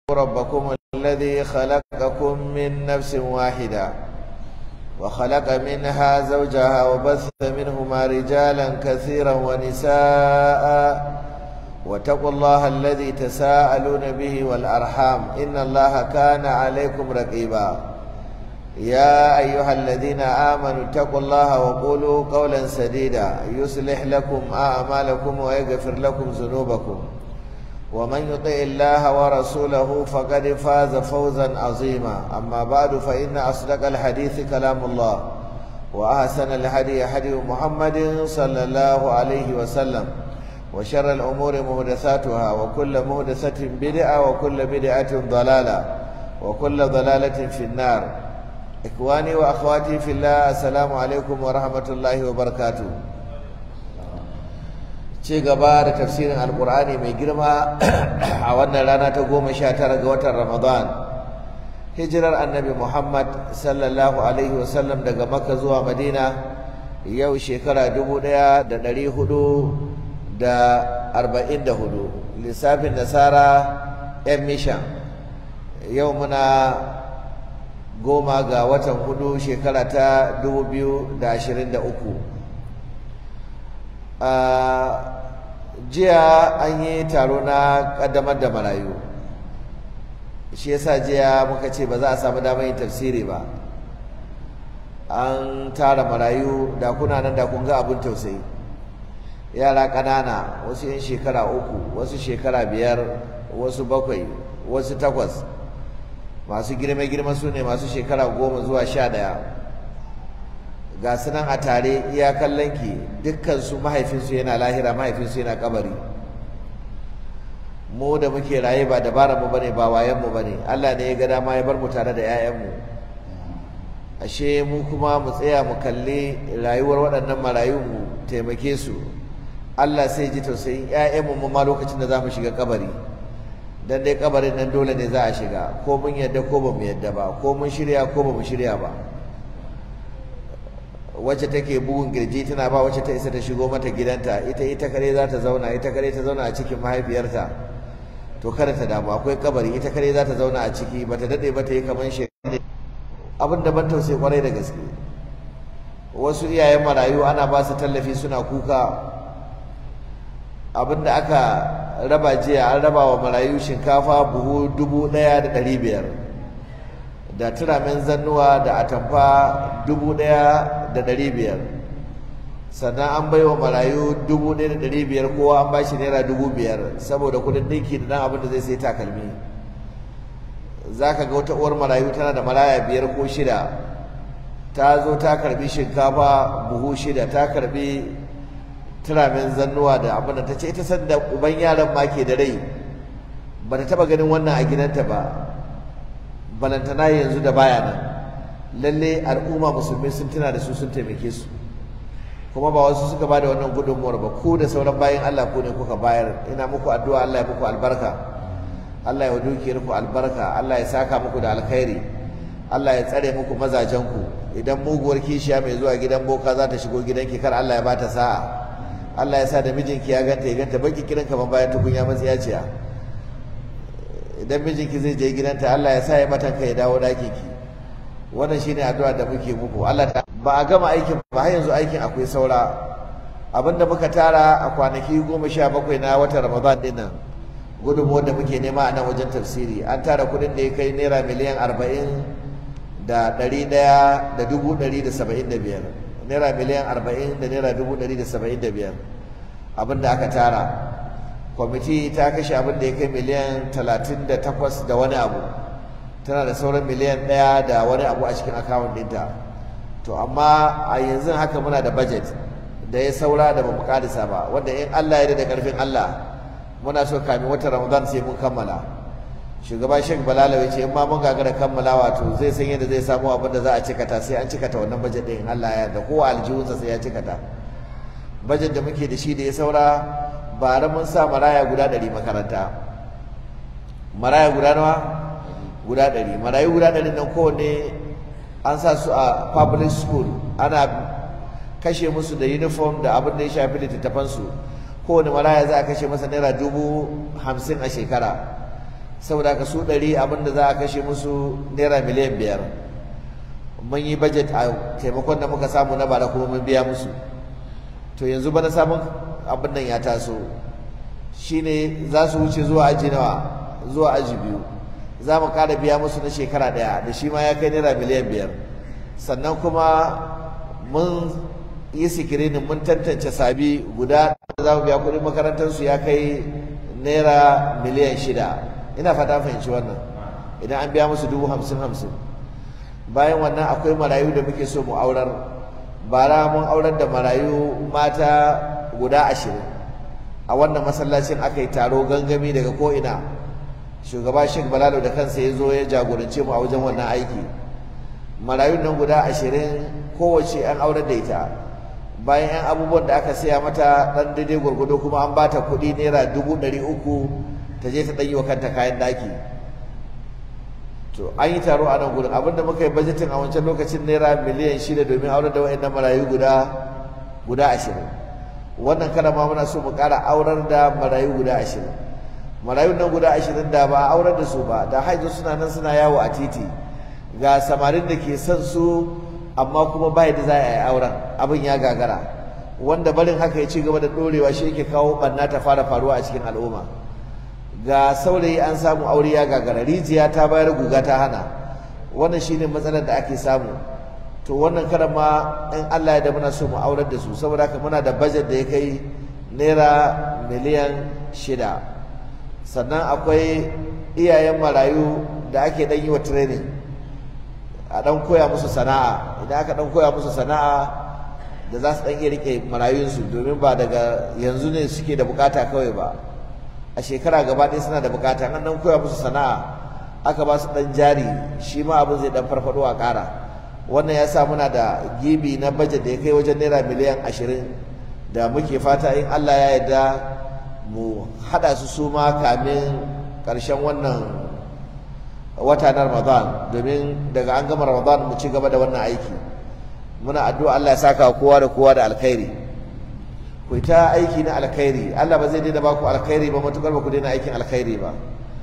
ربكم الذي خلقكم من نفس واحدة وخلق منها زوجها وبث منهما رجالا كثيرا ونساء واتقوا الله الذي تساءلون به والأرحام إن الله كان عليكم رقيبا يا أيها الذين آمنوا اتقوا الله وقولوا قولا سديدا يصلح لكم أعمالكم ويغفر لكم ذنوبكم ومن يطع الله ورسوله فقد فاز فوزا عظيما أما بعد فإن أصدق الحديث كلام الله وأحسن الهدي هدي محمد صلى الله عليه وسلم وشر الأمور محدثاتها وكل محدثة بدعة وكل بدعة ضلالة وكل ضلالة في النار إخواني وأخواتي في الله السلام عليكم ورحمة الله وبركاته ci gaba da tafsirin alkur'ani mai girma a wannan rana ta goma sha tara ga watan ramadan hijirar annabi muhammad sallallahu alaihi wasallam daga makka zuwa madina yau shekara dubu ɗaya da ɗari hudu da arba'in da hudu lissafin nasara yan mishan yau muna goma ga watan hudu shekara ta dubu biyu da ashirin da uku jiya an yi taro na kaddamar da marayu shi yasa jiya muka ce ba za a samu damar yin tafsiri ba an tara marayu da kuna nan da kun ga abin tausayi yara ƙanana wasu yin shekara uku wasu shekara biyar wasu bakwai wasu takwas masu girme-girme su ne masu shekara goma zuwa sha ɗaya ga su nan a tare iya kallonki dukkansu mahaifinsu yana lahira mahaifinsu yana kabari mu da muke raye ba dabarar mu bane ba wayan mu bane Allah ne ya ga dama ya bar mu tare da ƴaƴan mu ashe mu kuma mu tsaya mu kalli rayuwar waɗannan marayu mu taimake su Allah sai ji tausayin ƴaƴan mu ma lokacin da zamu shiga kabari dan dai kabarin nan dole ne za a shiga ko mun yadda ko ba mu yadda ba ko mun shirya ko ba mu shirya ba wacce take bugun girji tana ba wacce ta isa ta shigo mata gidanta ita ita kare za ta zauna ita kare ta zauna a cikin mahaifiyarta to kada ta damu akwai kabari ita kare za ta zauna a ciki bata dade ba ta yi kaman shi abin da ban tausayi kwarai da gaske wasu iyayen marayu ana ba su tallafi suna kuka abin da aka raba jiya an raba wa marayu shinkafa buhu dubu ɗaya da ɗari biyar da turamen zannuwa da atamfa dubu ɗaya da ɗari biyar sannan an bai wa marayu dubu ɗaya da ɗari biyar kowa an ba shi naira dubu biyar saboda kuɗin ɗinki da nan abin da zai sai takalmi za ka ga wata uwar marayu tana da maraya biyar ko shida ta zo ta karbi shinkafa buhu shida ta karbi turamen zannuwa da abin da ta ce ita sanda uban yaran ma ke da rai ba ta taɓa ganin wannan a gidanta ba balantana yanzu da baya nan lalle al'umma musulmi sun tuna da su sun taimake su kuma ba wasu suka bada wannan gudunmuwar ba ku da sauran bayan Allah ku ne kuka bayar ina muku addu'a Allah ya muku albarka Allah ya dukiyar ku albarka Allah ya saka muku da alkhairi Allah ya tsare muku mazajen ku idan muguwar kishiya mai zuwa gidan boka za ta shigo gidanki kar Allah ya bata sa'a Allah ya sa da mijinki ya ganta ya ganta baki kiran kamar bayan tukunya matsiyaciya idan mijinki zai je gidanta Allah ya sa ya mata kai ya dawo daki ki wannan shine addu'a da muke muku Allah ta ba a gama aikin ba har yanzu aikin akwai saura abinda muka tara a kwanaki goma sha bakwai na watan Ramadan din nan gudunmuwar da muke nema a nan wajen tafsiri an tara kuɗin da ya kai naira miliyan arba'in da ɗari ɗaya da dubu ɗari da saba'in da biyar naira miliyan arba'in da naira dubu ɗari da saba'in da biyar abinda aka tara kwamiti ta kashe abin da ya kai miliyan talatin da takwas da wani abu tana da sauran miliyan ɗaya da wani abu a cikin akawun ɗinta to amma a yanzu haka muna da budget da ya saura da bamu karisa ba wanda in Allah ya da karfin Allah muna so kamin watan Ramadan sai mun kammala shugaba Sheikh Balala ya ce in ma mun gagara kammala wato zai san yadda zai samu abin da za a cikata sai an cikata wannan budget ɗin Allah ya yarda kowa aljihunsa sai ya cikata budget da muke da shi da ya saura bara mun sa maraya guda ɗari makaranta maraya guda nawa guda ɗari marayu guda ɗari nan kowanne an sa su a public school ana kashe musu da uniform da abin da ya shafi littattafansu kowane maraya za a kashe masa naira dubu hamsin a shekara saboda ka su ɗari abinda za a kashe musu naira miliyan biyar mun yi budget a taimakon da muka samu na bara kuma mun biya musu to yanzu bana sabon abin nan ya taso shine za su wuce zuwa aji nawa zuwa aji biyu za mu ƙara biya musu na shekara ɗaya da shi ma ya kai naira miliyan biyar sannan kuma mun yi sikirinin mun tantance sabi guda da za mu biya kuɗin makarantarsu ya kai naira miliyan shida ina fata fahimci wannan idan an biya musu dubu hamsin hamsin bayan wannan akwai marayu da muke so mu aurar bara mun aurar da marayu mata guda ashirin a wannan masallacin aka yi taro gangami daga ko'ina shugaba sheik balalo da kansa ya zo ya jagorance mu a wajen wannan aiki marayun nan guda ashirin kowace an aurar da ita bayan 'yan abubuwan da aka saya mata ɗan daidai gwargwado kuma an bata kuɗi naira dubu ɗari uku ta je ta ɗan yi wa kanta kayan ɗaki to an yi taro a nan gudun abinda muka yi bajetin a wancan lokacin naira miliyan shida domin aurar da wa'annan marayu guda guda ashirin wannan kada ma muna so mu ƙara aurar da marayu guda ashirin marayun nan guda ashirin da ba a aurar da su ba da haizu suna nan suna yawo a titi ga samarin da ke son su amma kuma ba da za a yi auren abin ya gagara wanda barin haka ya ci gaba da ɗorewa shi yake kawo ɓanna ta fara faruwa a cikin al'umma ga saurayi an samu aure ya gagara rijiya ta bayar guga ta hana wannan shine matsalar da ake samu to wannan karan ma in Allah ya da muna so mu aurar da su saboda haka muna da budget da ya kai naira miliyan shida sannan akwai iyayen marayu da ake dan yi wa training a dan koya musu sana'a idan aka dan koya musu sana'a da za su dan iya rike marayunsu domin ba daga yanzu ne suke da bukata kawai ba a shekara gaba ɗaya suna da bukata an dan koya musu sana'a aka ba su dan jari shi ma abin zai dan farfado a ƙara wannan ya sa muna da gibi na bajet da ya kai wajen naira miliyan ashirin da muke fata in Allah ya yarda mu haɗa su su ma kamin ƙarshen wannan wata na Ramadan domin daga an gama Ramadan mu ci gaba da wannan aiki muna addu'a Allah ya saka kowa da kowa da alkhairi ku ta aiki na alkhairi Allah ba zai daina ba ku alkhairi ba matukar ba ku daina aikin alkhairi ba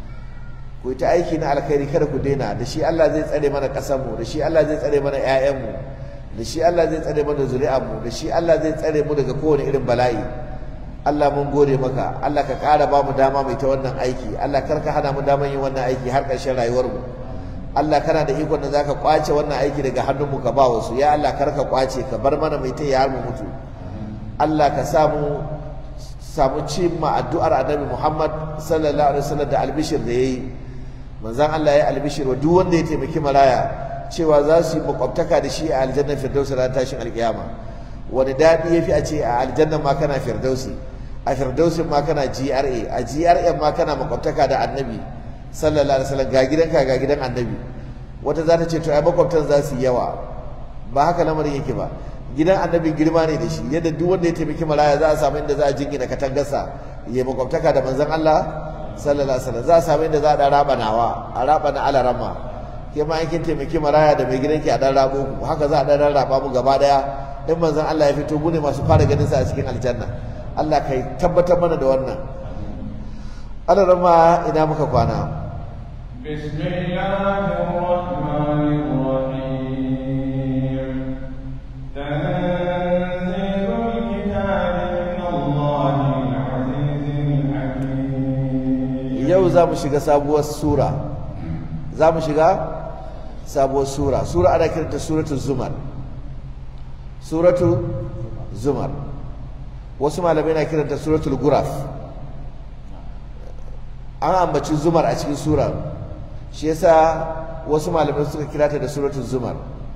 ku ta aiki na alkhairi kada ku daina da shi Allah zai tsare mana ƙasar mu da shi Allah zai tsare mana ƴaƴan mu da shi Allah zai tsare mana zuri'ar mu da shi Allah zai tsare mu daga kowane irin bala'i Allah mun gode maka Allah ka ƙara ba mu dama mai ta wannan aiki Allah kar ka hana mu daman yin wannan aiki har ƙarshen rayuwar mu Allah kana da ikon da zaka kwace wannan aiki daga hannun mu ka ba wasu ya Allah kar ka kwace ka bar mana mai ta har mu mutu Allah ka samu samu cimma addu'ar Annabi Muhammad sallallahu alaihi wasallam da albishir da yayi manzon Allah ya albishir wa duk wanda ya taimaki maraya cewa za su yi makwabtaka da shi a aljannar firdausi ran tashin alkiyama wani daɗi ya fi a ce a aljanna ma kana firdausi a firdausin ma kana GRA a GRA ma kana makwabtaka da annabi sallallahu alaihi wasallam ga gidanka ga gidan annabi wata za ta ce to ai makwabtan za su yi yawa ba haka lamarin yake ba gidan annabi girma ne da shi yadda duk wanda ya taimaki maraya za a samu inda za a jingina katangarsa ya makwabtaka da manzon Allah sallallahu alaihi wasallam za a samu inda za a dan raba nawa a raba na alarama ke ma kin taimaki maraya da mai gidanki a dan rabo ku haka za a dan raba mu gaba daya in manzon Allah ya fito mu ne masu fara ganin sa a cikin aljanna Allah kai tabbatar mana da wannan alarama ina muka kwana بسم الله الرحمن الرحيم تنزيل الكتاب من الله العزيز الحكيم yau za mu shiga sabuwar sura za mu shiga sabuwar sura sura ana kiranta suratu zumar suratu zumar wasu malamai na kiranta suratul guraf an ambaci zumar a cikin sura shi yasa wasu malamai suka kira ta da suratul zumar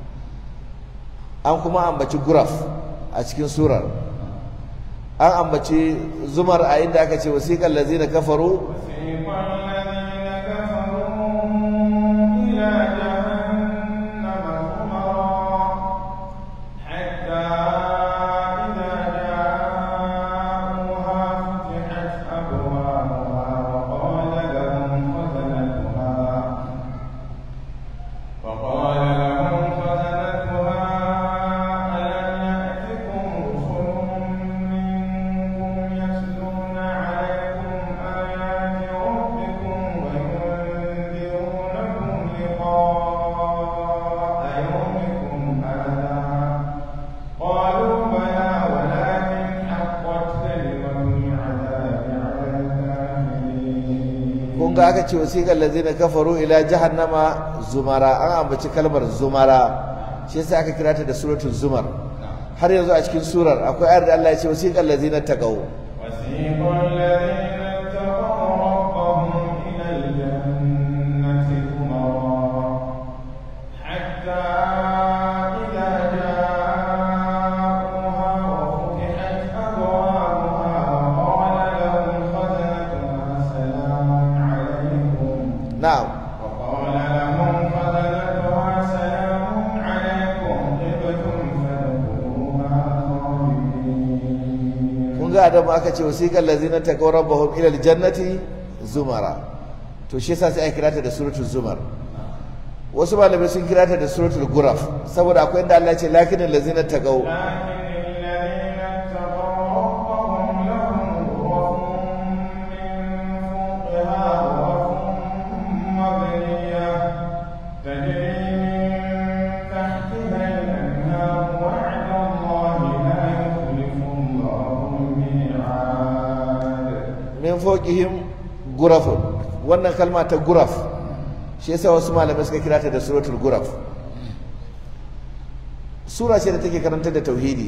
an kuma ambaci guraf a cikin surar an ambaci zumar a inda aka ce wasiqal ladzina kafaru وسيق الذين كفروا إلى جهنم زمرا حتى إذا جاءوها فتحت أبوابها وقال لهم خزنتها وقال لهم خزنتها ألم يأتكم رسل منكم يتلون عليكم آيات ربكم aka ce wasiqal ladzina kafaru ila jahannama zumara an ambaci kalmar zumara shi yasa aka kira ta da suratul zumar har yanzu a cikin surar akwai ayar da Allah ya ce wasiqal ladzina taqaw وسيق الذين اتقوا ربهم إلى الجنة زمرا حتى إذا جاءوها وفتحت أبوابها وقال لهم خزنتها سلام عليكم na'am وقال لهم خزنتها سلام عليكم طبتم فادخلوها خالدين kun ga adamu aka ce wasiqal ladzina taqaw rabbahum ila aljannati zumara to shi yasa sai aka kira ta da suratul zumar wasu malamai sun kira ta da suratul guraf saboda akwai inda Allah ya ce lakinal ladzina taqaw لكن الذين اتقوا ربهم لهم غرف من فوقها وغرف مبنية تجري من تحتها الأنهار وعد الله لا يخلف الله الميعاد min fawqihim gurafun wannan kalma ta guraf shi yasa wasu malamai suka kira ta da suratul guraf sura ce da take karantar da tauhidi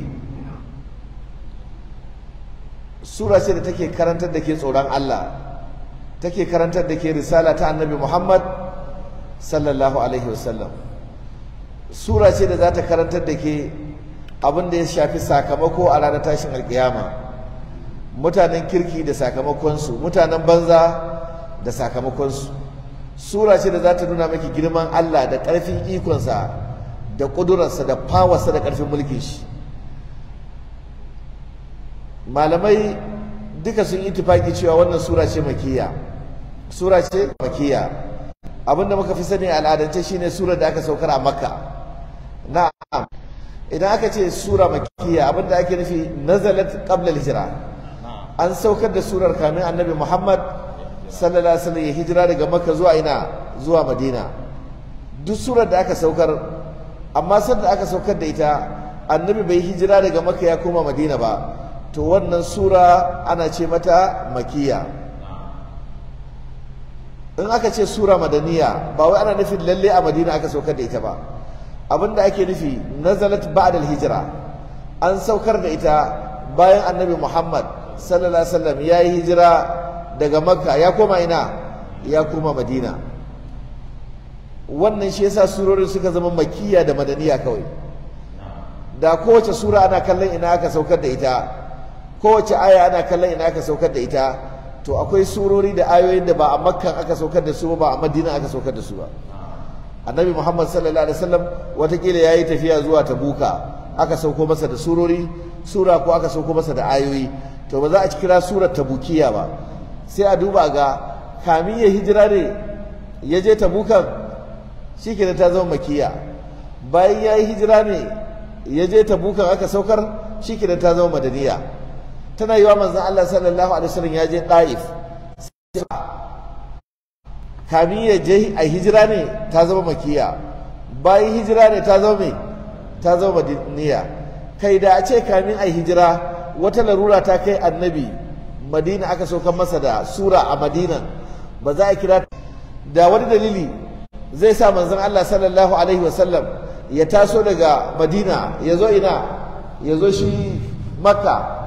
sura ce da take karantar da ke tsoron Allah take karantar da ke risala ta annabi Muhammad sallallahu alaihi wasallam sura ce da za ta karantar da ke abin da ya shafi sakamako a ranar tashin alkiyama mutanen kirki da sakamakonsu mutanen banza da sakamakonsu sura ce da za ta nuna maki girman Allah da ƙarfin ikonsa da ƙudurarsa da fawarsa da ƙarfin mulkin shi malamai duka sun yi tufaki cewa wannan sura ce makiya sura ce makiya abinda muka fi sani a al'adance shine sura da aka saukar a makka na'am idan aka ce sura makiya abinda ake nufi nazalat qabla hijira an saukar da surar kamin annabi muhammad sallallahu alaihi wasallam ya hijira daga makka zuwa ina zuwa madina duk surar da aka saukar amma sanda aka saukar da ita annabi bai hijira daga makka ya koma madina ba to wannan sura ana ce mata makiya in aka ce sura madaniya ba wai ana nufin lalle a madina aka saukar da ita ba abinda ake nufi nazalat ba'da hijira an saukar da ita bayan annabi muhammad sallallahu alaihi wasallam ya yi hijira daga makka ya koma ina ya koma madina wannan shi yasa surorin suka zama makiya da madaniya kawai da kowace sura ana kallon ina aka saukar da ita kowace aya ana kallon ina aka saukar da ita to akwai surori da ayoyin da ba a makkan aka saukar da su ba a madina aka saukar da su ba annabi muhammad sallallahu alaihi wasallam watakila ya yi tafiya zuwa tabuka aka sauko masa da surori sura ko aka sauko masa da ayoyi to ba za a kira surar tabukiya ba sai a duba ga kamin ya hijira ne ya je tabukan shi ta zama makiya bayan ya yi hijira ne ya je tabukan aka saukar shi ta zama madaniya tana yi wa manzan Allah sallallahu alaihi wasallam ya je ɗa'if kamin ya je a hijira ne ta zama makiya bayan hijira ne ta zama mai ta zama madaniya kai da a ce kamin a hijira wata larura ta kai annabi madina aka saukar masa da sura a madina ba za a kira da wani dalili zai sa manzon Allah sallallahu alaihi wasallam ya taso daga madina ya zo ina ya zo shi makka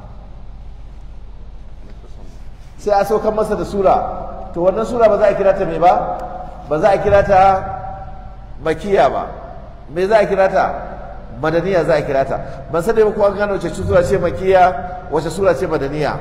sai a saukar masa da sura to wannan sura ba za a kira ta mai ba ba za a kira ta makiya ba me za a kira ta madaniya za a kira ta ban sani ba ko an gane wace sura ce makiya wace sura ce madaniya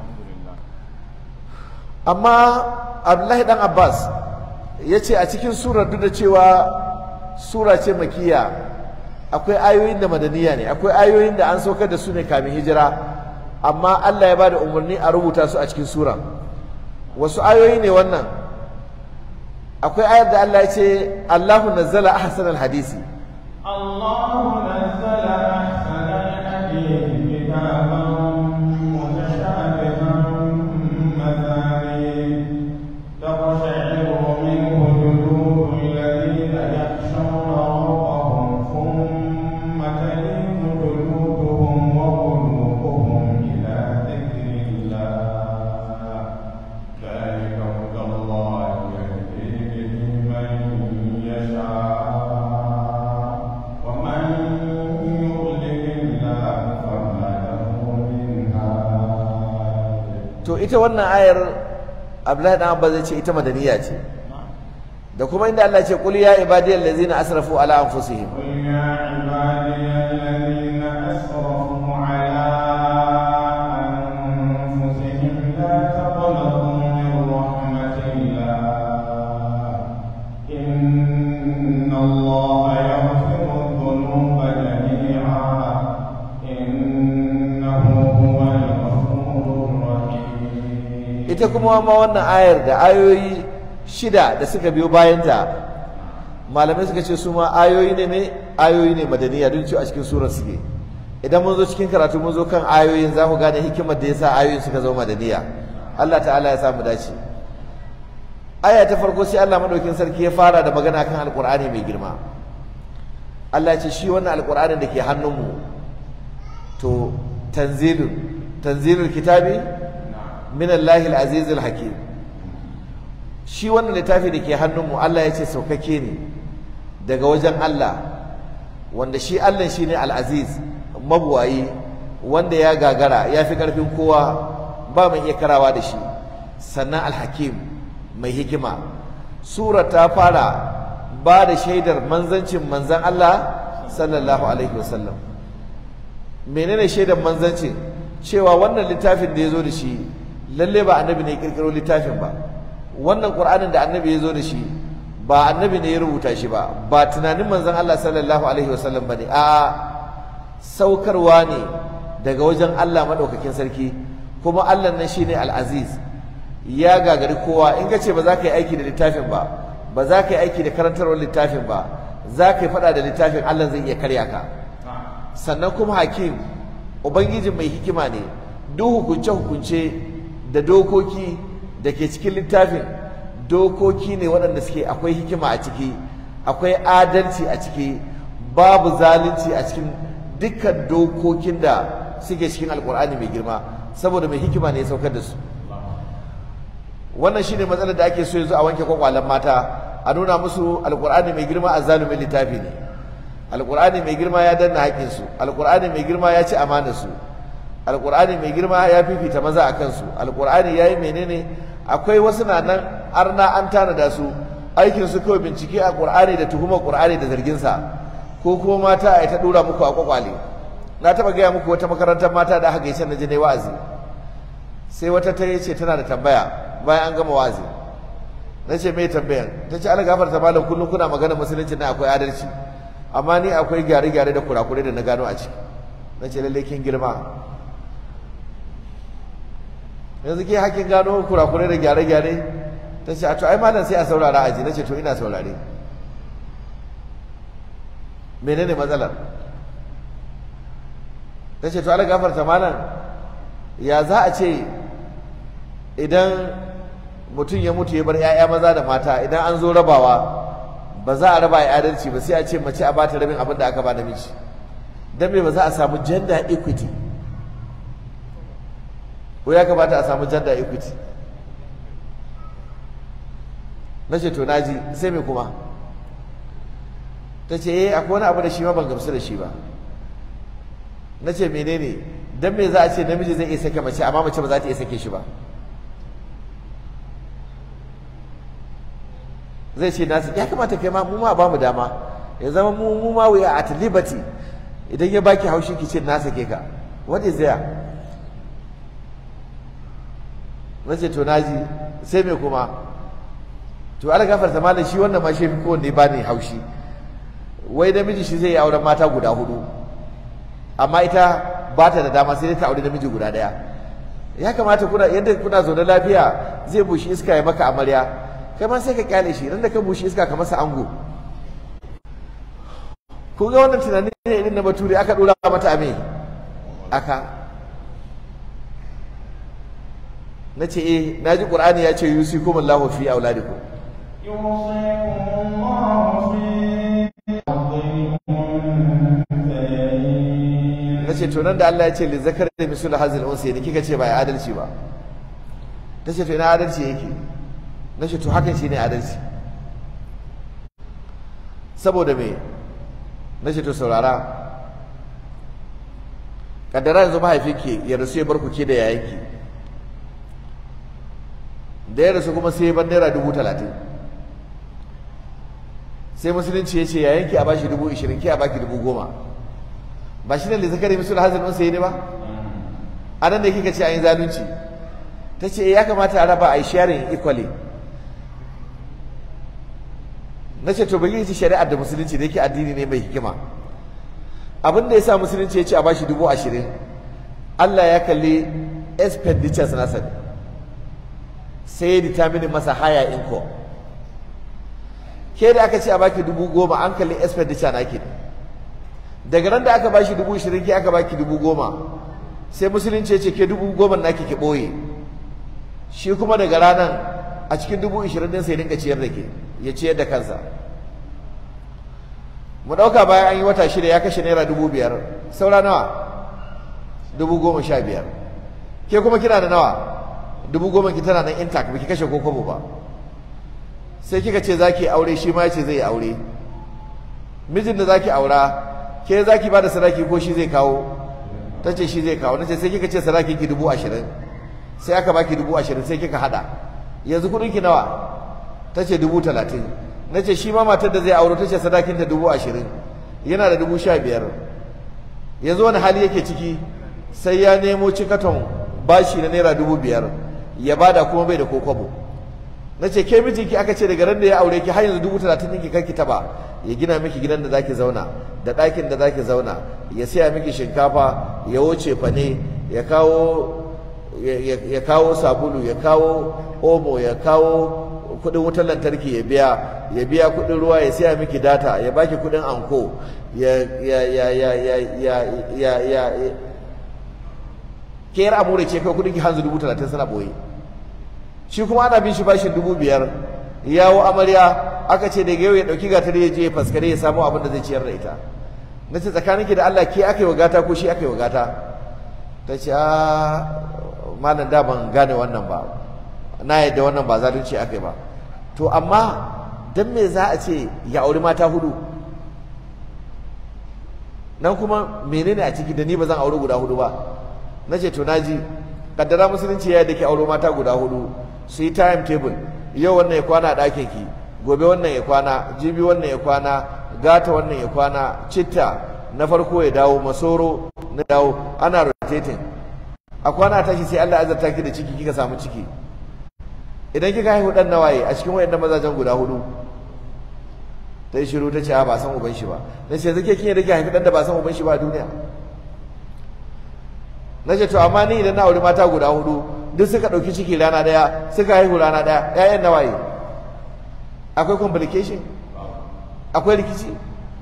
amma abdullahi dan abbas ya ce a cikin surar duk da cewa sura ce makiya akwai ayoyin da madaniya ne akwai ayoyin da an saukar da su ne kamin hijira amma allah ya ba da umarni a rubuta su a cikin suran wasu ayoyi ne wannan akwai ayar da allah ya ce allahu nazzala ahsanal hadisi الله نزل أحسن الحديث كتابا متشابها مثاني تقشعر منه جلود الذين يخشون ربهم ثم تلين جلودهم وقلوبهم إلى ذكر الله ذلك هدى الله to ita wannan ayar Abdullahi dan Abba zai ce ita madaniya ce da kuma inda Allah ce qul ya ibadiyal ladzina asrafu ala anfusihim قل يا عبادي الذين أسرفوا على أنفسهم لا تقنطوا من رحمة الله إن الله يغفر الذنوب جميعا إنه هو الغفور الرحيم ita kuma ma wannan ayar da ayoyi shida da suka biyo bayanta malamai suka ce su ma ayoyi ne ne ayoyi ne madaniya don cewa a cikin surar suke idan mun zo cikin karatu mun zo kan ayoyin za mu gane hikimar da yasa ayoyin suka zama madaniya Allah ta'ala ya samu dace aya ta farko sai Allah madaukin sarki ya fara da magana kan alqur'ani mai girma Allah ya ce shi wannan alqur'anin da ke hannunmu to tanzilun tanzilul kitabi min Allahi al-aziz al-hakim shi wannan littafi da ke hannunmu Allah ya ce saukake ne daga wajen Allah wanda shi Allah shi ne al-aziz mabuwayi wanda ya gagara ya fi ƙarfin kowa ba mai iya karawa da shi sannan al-hakim mai hikima sura ta fara ba da shaidar manzancin manzan Allah sallallahu alaihi wasallam menene shaidar manzancin cewa wannan littafin da ya zo da shi lalle ba annabi ne ya kirkiro littafin ba wannan qur'anin da annabi ya zo da shi ba annabi ne ya rubuta shi ba ba tunanin manzon Allah sallallahu alaihi wasallam bane a saukarwa ne daga wajen Allah madaukakin sarki kuma Allah nan shine al-aziz ya gagari kowa in ka ce ba za ka yi aiki da littafin ba ba za ka yi aiki da karantarwar littafin ba za ka yi faɗa da littafin Allah zai iya karya ka sannan kuma hakim ubangiji mai hikima ne duk hukunce-hukunce da dokoki da ke cikin littafin dokoki ne waɗanda suke akwai hikima a ciki akwai adalci a ciki babu zalunci a cikin dukkan dokokin da suke cikin alkur'ani mai girma saboda mai hikima ne ya saukar da su wannan shine matsalar da ake so yanzu a wanke kwakwalen mata a nuna musu alkur'ani mai girma a zalumin littafi ne alkur'ani mai girma ya danna haƙƙinsu alkur'ani mai girma ya ci amanarsu alkur'ani mai girma ya fifita maza a kansu alkur'ani ya yi menene akwai wasu na nan arna an tanada su aikin su kawai bincike a qur'ani da tuhumar qur'ani da zarginsa ko kuma mata a ta dora muku a kwakwale na taba gaya muku wata makarantar mata da aka gaishe na je ne wa'azi sai wata ta ce tana da tambaya bayan an gama wa'azi na ce mai tambayan ta ce ala gafarta malam kullum kuna magana musulunci na akwai adalci amma ni akwai gyare-gyare da kurakurai da na gano a ciki na ce lallai kin girma yanzu ke hakin gano kurakurai da gyare-gyare ta ce a to ai malam sai a saurara aji na ce to ina saurare menene matsalar ta ce to ala gafarta malam ya za a ce idan mutum ya mutu ya bar 'ya'ya maza da mata idan an zo rabawa ba za a raba ya adalci ba sai a ce mace a bata rabin abin da aka ba namiji don me ba za a samu gender equity ko ya kamata a samu gender equity na ce to naji sai me kuma ta ce eh akwai wani abu da shi ma ban gamsu da shi ba na ce menene don me za a ce namiji zai iya sake mace amma mace ba za ta iya sake shi ba zai ce nasu ya kamata kai ma mu ma ba mu dama ya zama mu mu ma we are at liberty idan ya baki haushi ki ce na sake ka what is there na ce to naji sai me kuma to ala gafarta malam shi wannan ma shi fi kowanne ba ne haushi wai namiji shi zai yi auren mata guda hudu amma ita ba ta da dama sai dai ta aure namiji guda daya ya kamata kuna yadda kuna zaune lafiya zai bushi iska ya maka amarya kai ma sai ka kyale shi da ka bushi iska ka masa ango ku ga wannan tunani ne irin na bature aka dora mata a me aka na ce eh na ji ƙur'ani ya ce yusi kuma Allahu fi auladikum يوصيكم الله في أرضكم na ce to nan da Allah ya ce li zakar da misul hazil unsa ne kika ce ba ya adalci ba ta ce to ina adalci yake na ce to hakan shine adalci saboda me na ce to saurara kaddara yanzu mahaifinki ya rasu ya bar ku ke da yayanki da ya rasu kuma sai ban naira dubu talatin sai musulunci ya ce ya yanki a bashi dubu ishirin ki a baki dubu goma ba shi ne da zakari misul hazin unsa ne ba a nan da kika ce an yi zalunci ta ce ya kamata a raba a yi sharing equally na ce to bari ci shari'ar da musulunci da yake addini ne mai hikima abin da ya sa musulunci ya ce a bashi dubu ashirin Allah ya kalli expenditures nasa ne sai ya determine masa higher income ke da aka ce a baki dubu goma an kalli expenditure naki ne daga nan da aka bashi dubu ashirin ke aka baki dubu goma sai musulunci ya ce ke dubu goma naki ki ɓoye shi kuma daga ranar a cikin dubu ashirin din sai dinga ciyar da ke ya ciyar da kansa mu ɗauka bayan an yi wata shida ya kashe naira dubu biyar saura nawa dubu goma sha biyar ke kuma kina da nawa dubu goma ki tana nan intact baki kashe ko kwabo ba sai kika ce zaki aure shi ma ya ce zai aure mijin da zaki aura ke zaki ba da sadaki ko shi zai kawo ta ce shi zai kawo nace sai kika ce sadakin ki dubu ashirin sai aka baki dubu ashirin sai kika hada yanzu kudin ki nawa ta ce dubu talatin na ce shi ma matar da zai auro ta ce sadakin ta dubu ashirin yana da dubu sha biyar yanzu wani hali yake ciki sai ya nemo cikaton bashi na naira dubu biyar ya bada kuma bai da ko kwabo na ce ke mijinki aka ce daga ran da ya aure ki har yanzu dubu talatin ɗinki kanki taba ya gina miki gidan da zaki zauna da ɗakin da zaki zauna ya siya miki shinkafa ya wuce fane ya kawo ya kawo sabulu ya kawo omo ya kawo kudin wutar lantarki ya biya ya biya kudin ruwa ya siya miki data ya baki kudin anko ya ya ya ya ya ya ya ya ke yar amure ce kai kudin ki hanzu dubu talatin sana boye shi kuma ana bin shi bashin dubu biyar yawo amarya aka ce daga yau ya dauki gatar ya je ya faskare ya samu abin da zai ciyar da ita na ce tsakaninki da Allah ke aka yi wa gata ko shi aka yi wa gata ta ce a malam da ban gane wannan ba na yadda wannan ba zalunci aka yi ba to amma dan me za a ce ya auri mata hudu nan kuma menene a ciki da ni ba zan auri guda hudu ba na ce to naji kaddara musulunci ya yadda ke auro mata guda hudu su yi time table yau wannan ya kwana a ɗakin ki gobe wannan ya kwana jibi wannan ya kwana gata wannan ya kwana citta na farko ya dawo masoro na dawo ana rotating a kwana tashi sai Allah azarta ki da ciki kika samu ciki idan kika haihu dan nawaye a cikin wayannan mazajen guda hudu ta yi shiru ta ce ba san uban shi ba na ce zake kin yadda ki haifi dan da ba san uban shi ba a duniya na ce to amma ni idan na auri mata guda hudu duk suka ɗauki ciki rana ɗaya suka haihu rana ɗaya ƴaƴan nawaye akwai complication akwai rikici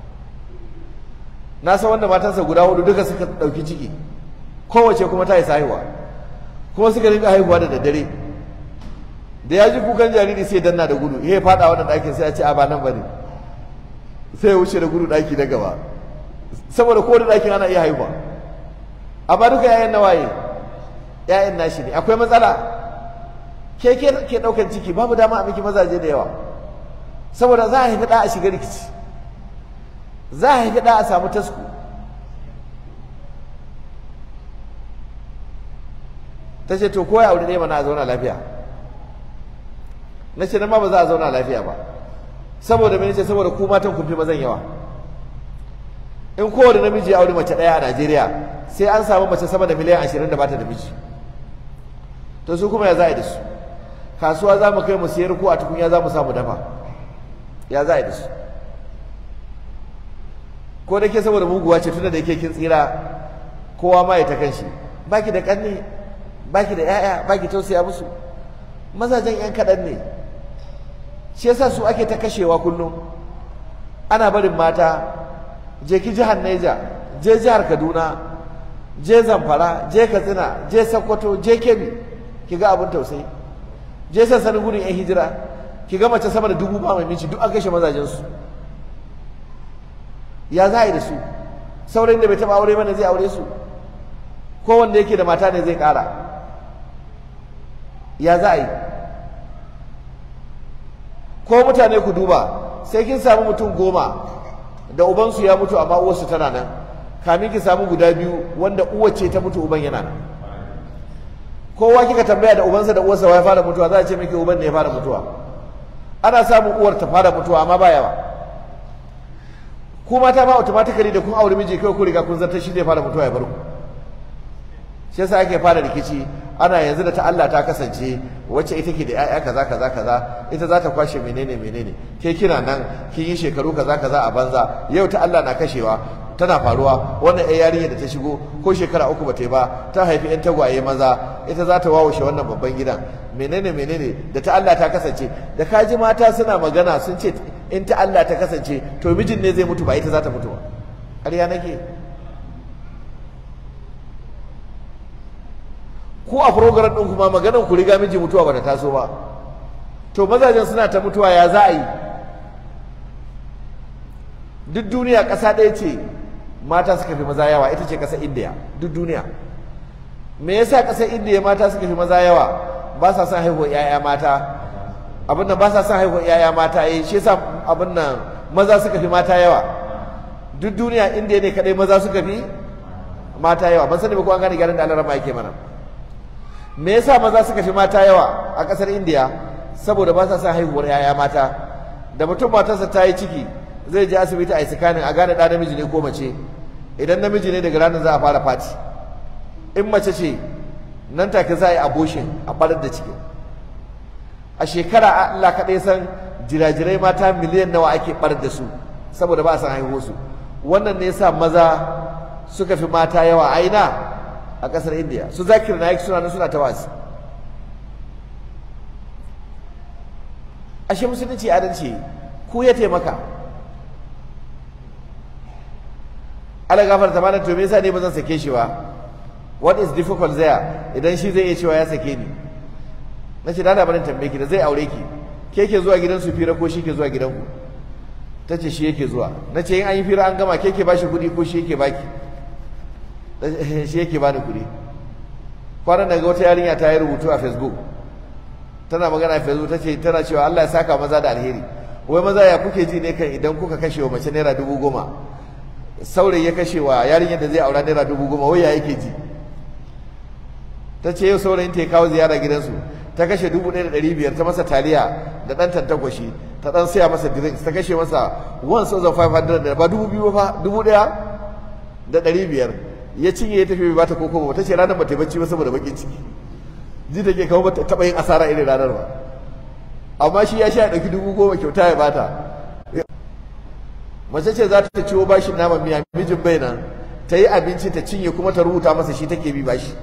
na san wanda matansa guda hudu duka suka ɗauki ciki kowace kuma ta isa haihuwa kuma suka rinka haihuwa da daddare da ya ji kukan jariri sai danna da gudu ya faɗa wannan ɗakin sai ya ce a ba nan ba ne sai ya wuce da gudu ɗaki na gaba saboda kowane ɗakin ana iya haihuwa amma duka yayan nawaye yayan nashi ne akwai matsala ke ke ke ɗaukan ciki babu dama a miki mazaje da yawa saboda za a haifi ɗa a shiga rikici za a haifi ɗa a samu tasku ta ce to koya aure ne mana a zauna lafiya na ce nan ma ba za a zauna lafiya ba saboda mene ce saboda ku matan kun fi mazan yawa in kowane namiji ya aure mace ɗaya a Najeriya sai an samu mace sama da miliyan ashirin da bata da miji to su kuma ya za a yi da su kasuwa za mu kai mu siyar ko a tukunya za mu samu dafa ya za a yi da su ko da ke saboda muguwa ce tunda da yake kin tsira kowa ma ya ta kanshi baki da kanne baki da yaya baki tausaya musu mazajen yan kaɗan ne shi yasa su ake ta kashewa kullum ana barin mata je ki jihar Neja je jihar Kaduna je Zamfara je Katsina je Sokoto je Kebbi ki ga abin tausayi je sansanin gudun yan hijira ki ga mace sama da dubu ba mai minci duk an kashe mazajen su ya za a yi da su saurayin da bai taba aure mana zai aure su ko wanda yake da mata ne zai kara ya za a yi ko mutane ku duba sai kin samu mutum goma da ubansu ya mutu amma uwarsu tana nan kamin ki samu guda biyu wanda uwar ce ta mutu uban yana nan kowa kika tambaya da ubansa da uwarsa wa ya fara mutuwa za a ce miki uban ne ya fara mutuwa ana samun uwar ta fara mutuwa amma ba yawa ku mata ma automatically da kun aure miji kai ku riga kun zartar shi zai fara mutuwa ya bar ku shi yasa ake fara rikici ana yanzu da ta Allah ta kasance wacce ita ke da ƴaƴa kaza kaza kaza ita za ta kwashe menene menene ke kina nan kin yi shekaru kaza kaza a banza yau ta Allah na kashewa tana faruwa wannan ƴar yarinya da ta shigo ko shekara uku ba ta yi ba ta haifi ƴan tagwaye maza ita za ta wawushe wannan babban gidan menene menene da ta Allah ta kasance da kaji mata suna magana sun ce in ta Allah ta kasance to mijin ne zai mutu ba ita za ta mutu ba ƙarya nake ko a program ɗin kuma maganar ku riga miji mutuwa ba ta taso ba to mazajen suna ta mutuwa ya za a yi duk duniya ƙasa ɗaya ce mata suka fi maza yawa ita ce ƙasar indiya duk duniya me yasa ƙasar indiya mata suka fi maza yawa ba sa son haihuwar 'ya'ya mata abin nan ba sa son haihuwar 'ya'ya mata eh shi yasa abin nan maza suka fi mata yawa duk duniya indiya ne kadai maza suka fi mata yawa ban sani ba ko an gane gyaran da Allah rama yake mana me yasa maza suka fi mata yawa a ƙasar indiya saboda ba sa son haihuwar 'ya'ya mata da mutum matarsa ta yi ciki zai je asibiti a yi sikanin a gane ɗa namiji ne ko mace idan namiji ne daga ranar za a fara fati in mace ce nan take za a yi aboshin a ɓarar da cikin a shekara Allah kaɗai san jirajirai mata miliyan nawa ake ɓarar da su saboda ba a san haihuwa su wannan ne yasa maza suka fi mata yawa a ina a ƙasar indiya su zakir na suna nan suna ta wasi ashe musulunci adalci ku ya taimaka ala gafarta mana to me yasa ne ba zan sake shi ba what is difficult there idan shi zai iya cewa ya sake ni na ce dana barin tambaye ki da zai aure ki ke ke zuwa gidan su fira ko shi ke zuwa gidan ku ta ce shi yake zuwa na ce in an yi fira an gama ke ke bashi kuɗi ko shi yake baki shi yake bani kuɗi kwanan daga wata yarinya ta yi rubutu a facebook tana magana a facebook ta ce tana cewa Allah ya saka maza da alheri wai maza ya kuke ji ne kan idan kuka kashe wa mace naira dubu goma saurayi ya kashe wa yarinyar da zai aura naira dubu goma wai ya yake ji ta ce yau saurayin ta ya kawo ziyara gidansu ta kashe dubu ɗaya da ɗari biyar ta masa taliya da ɗan tantakwashi ta ɗan saya masa drinks ta kashe masa one thousand five hundred ba dubu biyu ba dubu ɗaya da ɗari biyar ya cinye ya tafi bai bata koko ba ta ce ranar ba ta bacci ba saboda bakin ciki ji ta ke kawo bata taɓa yin asara irin ranar ba amma shi ya sha ɗauki dubu goma kyauta ya bata mace ce za ta ciwo bashin naman miya mijin bai nan ta yi abinci ta cinye kuma ta rubuta masa shi take bi bashi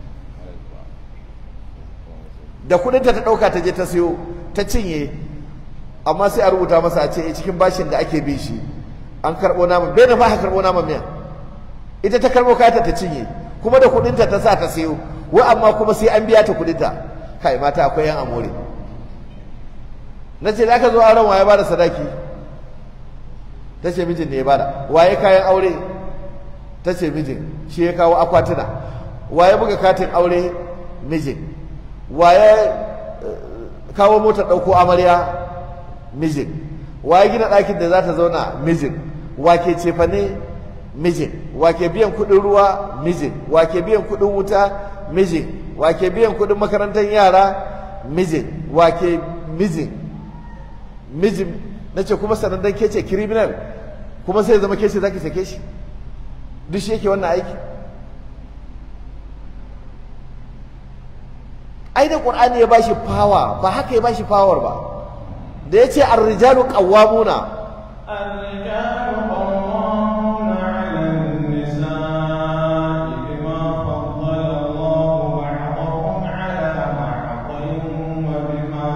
da kudinta ta ɗauka ta je ta siyo ta cinye amma sai a rubuta masa a ce cikin bashin da ake bi shi an karɓo naman bai da ba ka karɓo naman miya ita ta karɓo kayata ta cinye kuma da kudinta ta sa ta siyo wa amma kuma sai an biya ta kudinta kai mata akwai yan amore na ce da aka zo auren waye ba da sadaki ta ce mijin ne ya bada waye kayan aure ta ce mijin shi ya kawo akwatuna waye buga katin aure mijin waye kawo motar ɗauko amarya mijin waye gina ɗakin da za ta zauna mijin wake cefane mijin wake biyan kuɗin ruwa mijin wake biyan kuɗin wuta mijin wake biyan kuɗin makarantar yara mijin wake mijin mijin na ce kuma sanan dan ke ce criminal kuma sai zama ke ce za ki sake shi duk shi yake wannan aiki ai da qur'ani ya bashi power ba haka ya bashi power ba da yace ar-rijalu qawwamuna الرجال قوامون على النساء بما فضل الله بعضهم على بعض وبما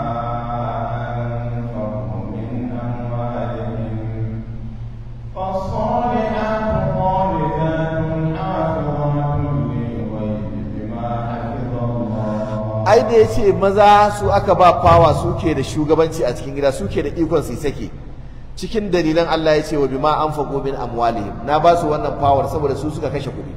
أنفقوا من أموالهم فالصالحات قانتات حافظات للغيب بما حفظ الله ai da yace maza su aka ba power suke da shugabanci a cikin gida suke da ikon su sake cikin dalilan Allah ya ce wa bima anfaqu min amwalihim na ba su wannan power saboda su suka kashe kuɗi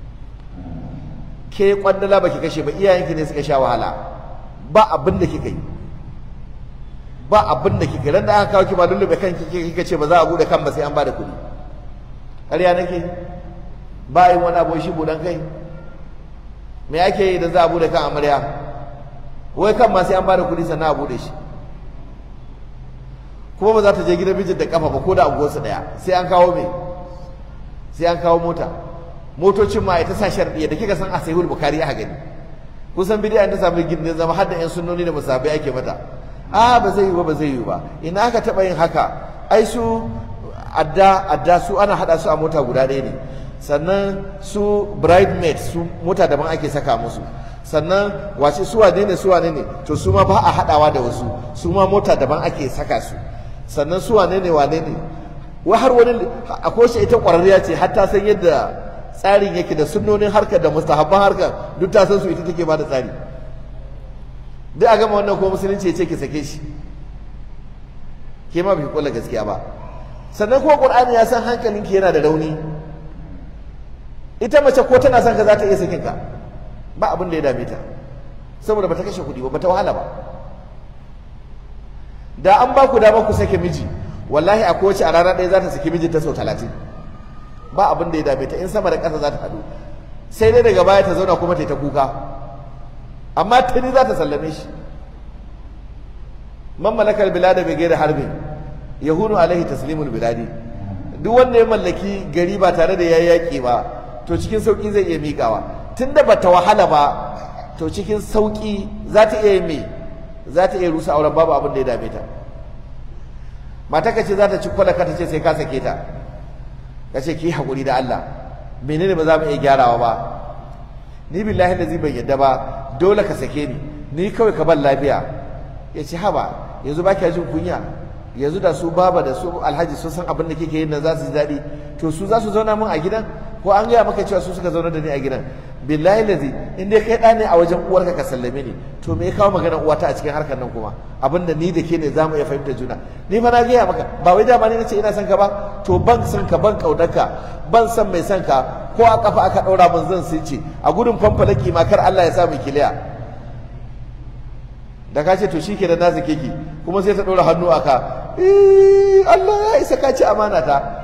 ke kwandala baki kashe ba iyayenki ne suka sha wahala ba abin da kika yi ba abin da kika yi ran da aka kawo ki ba lullube kanki kika ce ba za a bude kan ba sai an bada kuɗi ƙarya nake ba yin wani abu shi budan kai me ake yi idan za a bude kan amarya wai kan ma sai an bada kuɗi sannan a bude shi kuma ba za ta je gidan mijin da kafa ba ko da unguwarsu daya sai an kawo me sai an kawo mota motocin ma ita sa sharɗi da kika san a sahihul bukhari aka gani kusan bidiyan ta samu gindin zama har da yan sunnoni da musabai ake mata a ba zai yi ba ba zai yi ba ina aka taɓa yin haka ai su adda adda su ana haɗa su a mota guda ɗaya ne sannan su bridesmaid su mota daban ake saka musu sannan wace su wane ne su wane ne to su ma ba a haɗawa da wasu su ma mota daban ake saka su sannan su wane ne wane ne wa har wani akwai shi ita ƙwararriya ce har ta san yadda tsarin yake da sunnonin harkar da mustahabban harkar duk ta san su ita take ba da tsari duk a gama wannan ko musulunci ya ce ki sake shi ke ma bai kula gaskiya ba sannan kuma qur'ani ya san hankalinki yana da rauni ita mace ko tana son ka za ta iya sakin ka ba abin da ya dame ta saboda bata kashe kuɗi ba bata wahala ba da an ba ku dama ku sake miji wallahi a kowace a rana ɗaya za ta saki mijinta sau talatin ba abin da ya dame ta in sama da ƙasa za ta haɗu sai dai daga baya ta zauna kuma ta yi ta kuka amma tuni za ta sallame shi man malakal bilada bai gaira harbin yahunu alaihi taslimul biladi duk wanda ya mallaki gari ba tare da yayi yaƙi ba to cikin sauki zai iya miƙawa tunda bata wahala ba to cikin sauki za ta iya me za ta iya rusa auren babu abin da ya dame ta mata ka ce za ta ci kwalaka ta ce sai ka sake ta ka ce ki haƙuri da Allah menene ba za mu iya gyarawa ba ni billahi da zai bai yadda ba dole ka sake ni ni kawai ka ban lafiya ya ce haba yanzu ba kya jin kunya yanzu da su baba da su alhaji sun san abin da kike yin nan za su ji daɗi to su za su zauna min a gidan ko an gaya maka cewa su suka zauna da ni a gidan billahi lazi in dai kai ɗa ne a wajen uwarka ka sallame ni to me ya kawo magana uwata a cikin harkar nan kuma abin da ni da ke ne za mu iya fahimtar juna ni fa na gaya maka ba wai dama ni nace ina son ka ba to ban son ka ban ƙaunarka ban son mai son ka ko a kafa aka ɗaura min zan sai ce a gudun fanfalaki ma kar Allah ya sa mu kiliya da ka ce to shi ke da na zake ki kuma sai ta ɗora hannu a ka Allah ya isa ka ci amana ta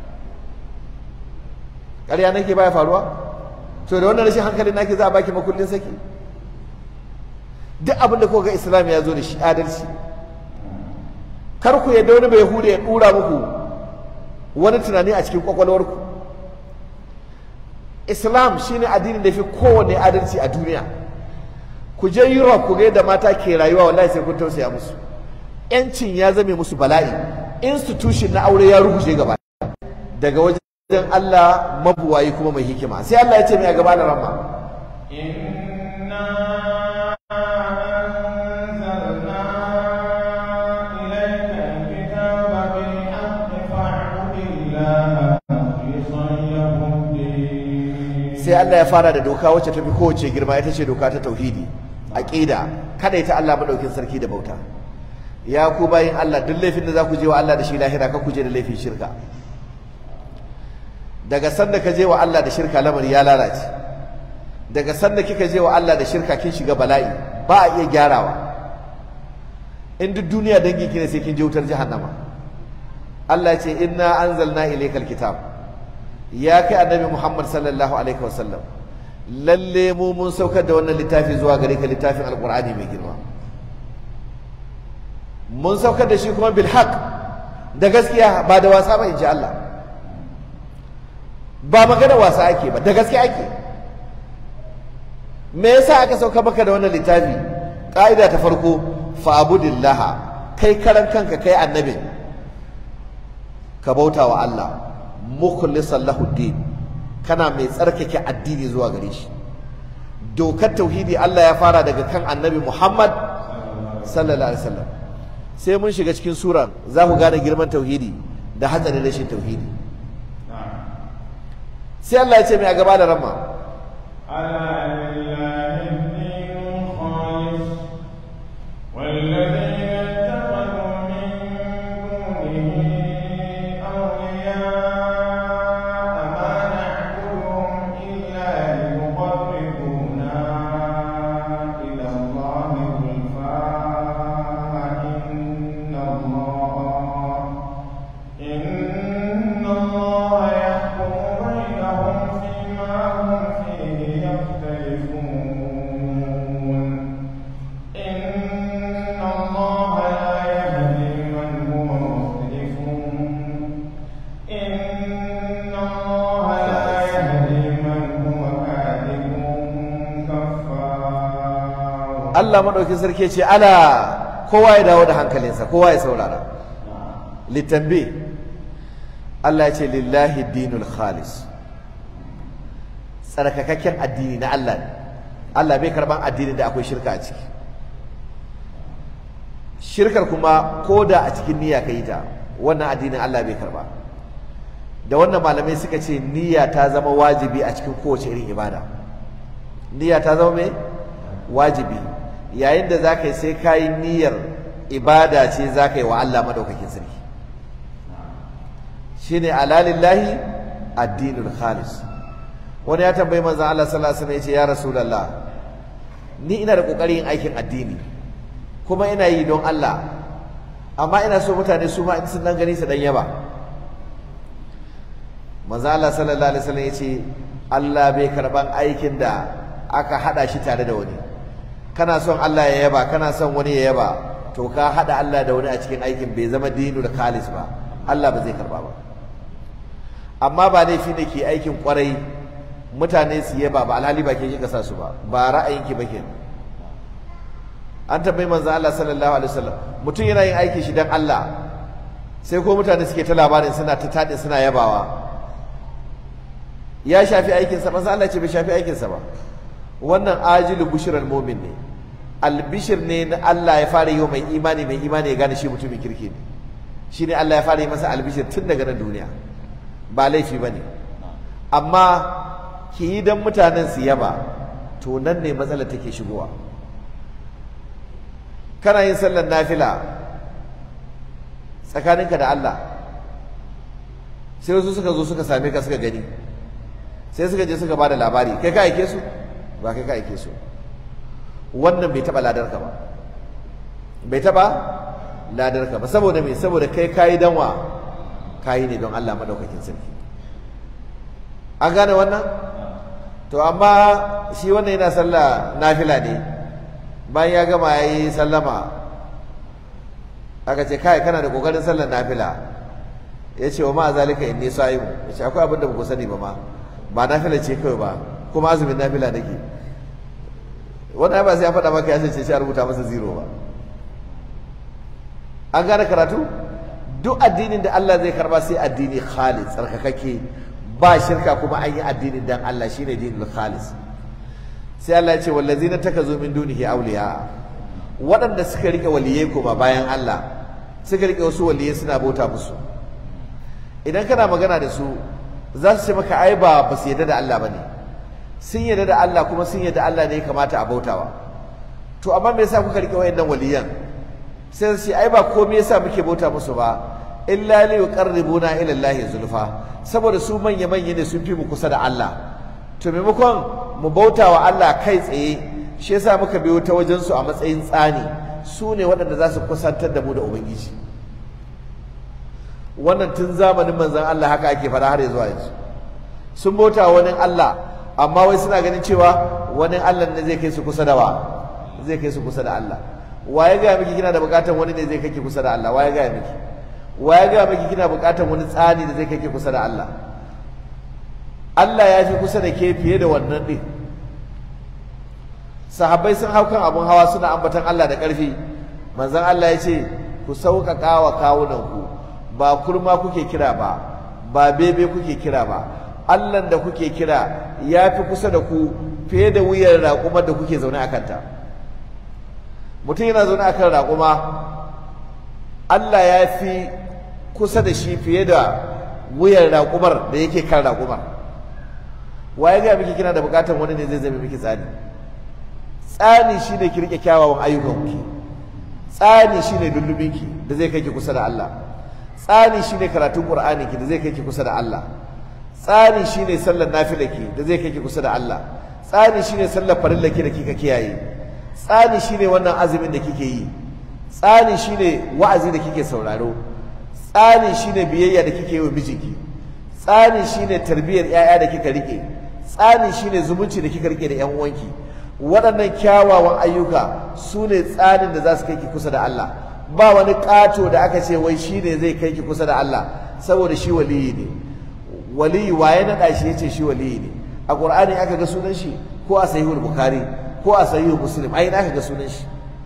ƙarya nake baya faruwa to da wannan rashin hankalin nake za a baki makullin saki duk abin da kuka ga islam ya zo da shi adalci kar ku yadda wani bai hude ya ɗura muku wani tunani a cikin kwakwalwarku islam shine addinin da fi kowane adalci a duniya ku je Europe ku ga yadda mata ke rayuwa wallahi sai kun tausaya musu yancin ya zame musu bala'i institution na aure ya rubuce gaba daga wajen Allah mabuwayi kuma mai hikima sai Allah ya ce mai a gaba da ramma sai Allah ya fara da doka wacce ta fi kowace girma ita ce doka ta tauhidi aqida kada ita Allah madaukin sarki da bauta ya ku bayin Allah duk laifin da za ku je wa Allah da shi lahira ka ku je da laifin shirka daga sanda ka je wa Allah da shirka lamari ya lalace daga sanda kika je wa Allah da shirka kin shiga bala'i ba a iya gyarawa in duk duniya dangi kine sai kin je wutar jahannama Allah ya ce inna anzalna ilaykal kitab ya kai annabi Muhammad sallallahu alaihi wasallam lalle mu mun saukar da wannan littafi zuwa gare ka littafin alqur'ani mai girma mun saukar da shi kuma bil haqq da gaskiya ba da wasa ba inji Allah ba magana wasa ake ba da gaskiya ake me yasa aka sauka maka da wannan littafi ƙa'ida ta farko fa'budillaha kai karan kanka kai annabin ka bauta wa Allah mukhlisan lahu din kana mai tsarkake addini zuwa gare shi dokar tauhidi Allah ya fara daga kan annabi Muhammad sallallahu alaihi wasallam sai mun shiga cikin suran za ku gane girman tauhidi da hatsarin rashin tauhidi sai Allah ya ce mai a gaba da ramma إن الله يحكم بينهم فيما هم فيه يختلفون Allah madaukin sarki ce ala kowa ya dawo da hankalinsa kowa ya saurara litambi Allah ya ce lillahi dinul khalis tsarkakakken addini na Allah ne Allah bai karban addinin da akwai shirka a ciki shirkar kuma ko da a cikin niyya ka yi ta wannan addinin Allah bai karba da wannan malamai suka ce niyya ta zama wajibi a cikin kowace irin ibada niyya ta zama mai wajibi yayin da za ka yi sai ka yi niyyar ibada ce za ka yi wa Allah madaukakin sarki shine alalillahi addinul khalis wani ya tambayi manzon Allah sallallahu alaihi wasallam ya ce ya rasulullah ni ina da kokarin yin aikin addini kuma ina yi don Allah amma ina so mutane su ma in sun dan gani su dan yaba manzo Allah sallallahu alaihi wasallam yace Allah bai karban aikin da aka hada shi tare da wani kana son Allah ya yaba kana son wani ya yaba to ka hada Allah da wani a cikin aikin bai zama dinul khalis ba Allah ba zai karba ba amma ba laifi ne ke aikin kwarai mutane su yaba ba alhali ba ke kika sa su ba ba ra'ayinki ba kenan an tambayi manzo Allah sallallahu alaihi wasallam mutum yana yin aiki shi dan Allah sai ko mutane suke ta labarin suna ta tade suna yabawa ya shafi aikin sa manzo Allah ce bai shafi aikin sa ba wannan ajilu bushral mu'min ne albishir ne na Allah ya fara yi wa mai imani mai imani ya gane shi mutumin kirki ne shine Allah ya fara yi masa albishir tun daga nan duniya ba laifi bane amma ki yi dan mutanen su yaba to nan ne matsalar take shigowa kana yin sallar nafila tsakaninka da Allah sai wasu suka zo suka same ka suka gani sai suka je suka bada labari kai ka aike su ba kai ka aike su wannan bai taba ladarka ba bai taba ladarka ba saboda me saboda kai kayi danwa kayi ne don Allah madaukakin sarki an gane wannan to amma shi wannan yana sallah nafila ne bayan ya gama ya yi sallama aka ce kai kana da kokarin sallar nafila ya ce wa ma zalika inni sa'imu ya ce akwai abin da ba ku sani ba ma ba nafila ce kawai ba kuma azumin nafila nake wannan ba sai ya faɗa maka ya ce shi a rubuta masa zero ba an gane karatu duk addinin da Allah zai karba sai addini khalis tsarkakake ba shirka kuma an yi addinin dan Allah shine dinul khalis sai Allah ya ce wallazina takazu min dunihi awliya waɗanda suka rike waliyai kuma bayan Allah suka rike wasu waliyai suna bauta musu idan kana magana da su za su ce maka ai ba ba su yarda da Allah bane sun yarda da Allah kuma sun yarda Allah ne ya kamata a bautawa to amma me yasa kuka rike wayannan waliyan sai su ce ai ba komai yasa muke bauta musu ba illa li yuqarribuna ila Allah zulfa saboda su manya manya ne sun fi mu kusa da Allah to maimakon mu bauta wa Allah kai tsaye shi yasa muka biyo ta wajen su a matsayin tsani su ne waɗanda za su kusantar da mu da ubangiji wannan tun zamanin manzon Allah haka ake fara har zuwa yanzu sun bauta wani Allah amma wai suna ganin cewa wani Allah ne zai kai su kusa da wa zai kai su kusa da Allah wa ya gaya miki kina da bukatar wani ne zai kai ki kusa da Allah wa ya gaya miki wa ya gaya miki kina bukatar wani tsani da zai kai ki kusa da Allah Allah ya fi kusa da ke fiye da wannan ɗin sahabbai sun hau kan abun hawa suna ambatan Allah da ƙarfi manzon Allah ya ce ku sauƙaƙa wa kawunanku ba kurma kuke kira ba ba bebe kuke kira ba Allah da kuke kira ya fi kusa da ku fiye da wuyar raƙumar da kuke zaune a kanta mutum yana zaune a kan raƙuma Allah ya fi kusa da shi fiye da wuyar raƙumar da yake kan raƙumar waye ga miki kina da bukatar wani ne zai zame miki tsani tsani shine ki rike kyawawan ayyukan ki tsani shine dullubinki da zai kai ki kusa da Allah tsani shine karatun Qur'ani ki da zai kai ki kusa da Allah tsani shine sallar nafilaki da zai kai ki kusa da Allah tsani shine sallar farillaki da kika kiyaye tsani shine wannan azumin da kike yi tsani shine wa'azi da kike sauraro tsani shine biyayya da kike yi wa mijinki tsani shine tarbiyyar 'ya'ya da kika rike tsani shine zumunci da kika rike da 'yan uwanki waɗannan kyawawan ayyuka su ne tsanin da za su kai ki kusa da Allah ba wani ƙato da aka ce wai shi ne zai kai ki kusa da Allah saboda shi waliyi ne waliyi waye naɗa shi ya ce shi waliyi ne a ƙur'ani aka ga sunan shi ko a sahihul bukhari ko a sahihu muslim ai na ga sunan shi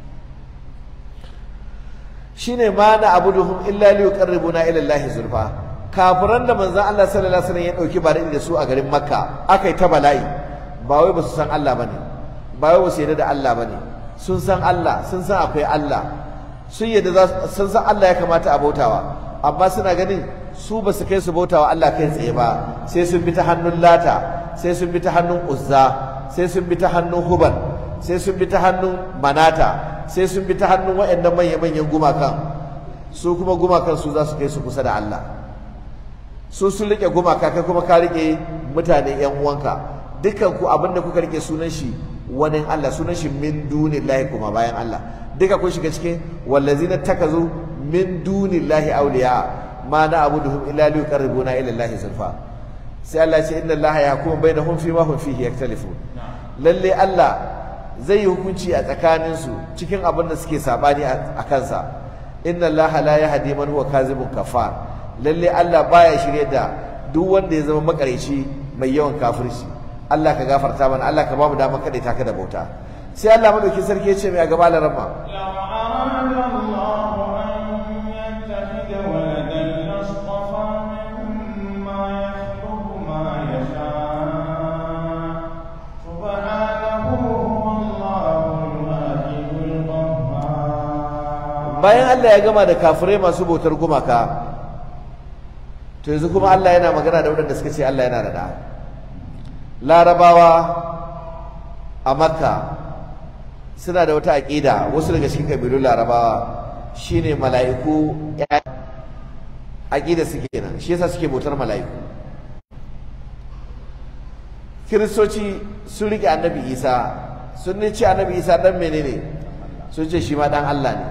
shine ma na abuduhum illa li yuqarribuna ila Allah zulfa kafiran da manzon Allah sallallahu alaihi wasallam ya dauki bare da su a garin Makka akai ta bala'i ba wai ba su san Allah bane ba wai ba su yarda da Allah bane sun san Allah sun san akwai Allah sun yarda sun san Allah ya kamata a bautawa amma suna ganin su ba su kai su bautawa Allah kai tsaye ba sai sun bi ta hannun Lata sai sun bi ta hannun Uzza sai sun bi ta hannun Hubal sai sun bi ta hannun Manata sai sun bi ta hannun waɗannan manya-manyan gumakan su kuma gumakan su za su kai su kusa da Allah su sun rike gumaka kai kuma ka rike mutane yan uwanka dukkan ku abin da kuka rike sunan shi wani Allah sunan shi min dunillahi kuma bayan Allah duka kun shiga cikin wallazina takazu min dunillahi awliya ma na abuduhum illa li yuqarribuna ila Allah zulfa sai Allah ya ce inna Allah yahkumu bainahum fi ma hum fihi yaktalifun lalle Allah zai yi hukunci a tsakaninsu cikin abin da suke sabani a kansa inna Allah la yahdi man huwa kazibun kafar lalle Allah baya shirye da duk wanda ya zama makareci mai yawan kafirci Allah ka gafarta mana Allah ka ba mu damar kada ta ka da bauta sai Allah madauki sarki ya ce mai a gaba da rama bayan Allah ya gama da kafirai masu bautar gumaka to yanzu kuma Allah yana magana da waɗanda suka ce Allah yana da da larabawa a makka suna da wata aƙida wasu daga cikin ƙabilun larabawa shine mala'iku aƙida suke nan shi yasa suke bautar mala'iku kiristoci sun riƙe annabi isa sun ce annabi isa ɗan menene sun ce shi ma ɗan Allah ne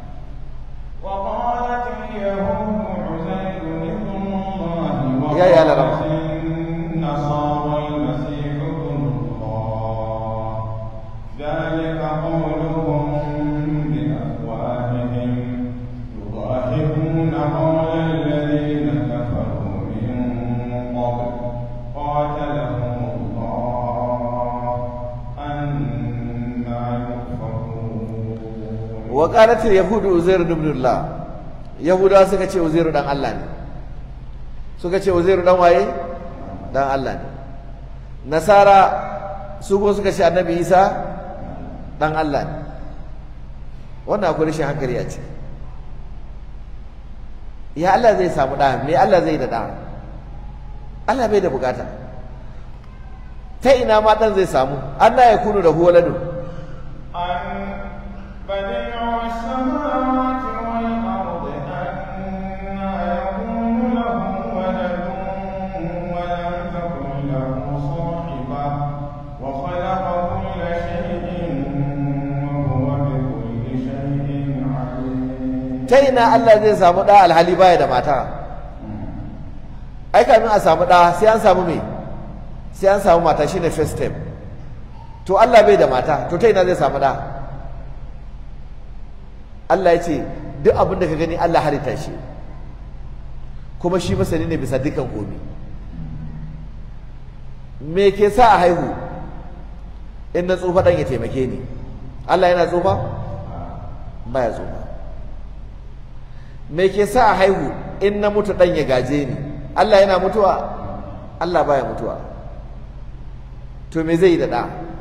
وقالت اليهود عزير ابن الله يا يا لا لا. وقالت النصارى المسيح ابن الله ذلك قولهم بأفواههم يضاهئون قول الذين كفروا من قبل قاتلهم الله أنا يؤفكون wa qalat al yahud uzair ibn Allah yahudawa suka ce uzairu dan Allah ne suka ce uzairu dan waye dan Allah ne nasara su ko suka ce annabi isa dan Allah ne wannan akwai rashin hankali a ciki ya Allah zai samu ɗa me Allah zai da ɗa Allah bai da bukata ta ina ma ɗan zai samu Allah ya kunu da huwaladu أن بديع السماوات والأرض أنى يكون له ولد ولم تكن له صاحبة وخلق كل شيء وهو بكل شيء عليم ta ina Allah zai samu ɗa alhali baya da mata ai kamin a samu ɗa sai an samu me sai an samu mata shine first step to Allah bai da mata to ta ina zai samu ɗa Allah ya ce duk abin da ka gani Allah halitta shi kuma shi masani ne bisa dukkan komi me ke sa a haihu in na tsufa ɗan ya taimake ni Allah yana tsufa baya tsufa me ke sa a haihu in na mutu ɗan ya gaje ni Allah yana mutuwa Allah baya mutuwa to me zai yi da ɗa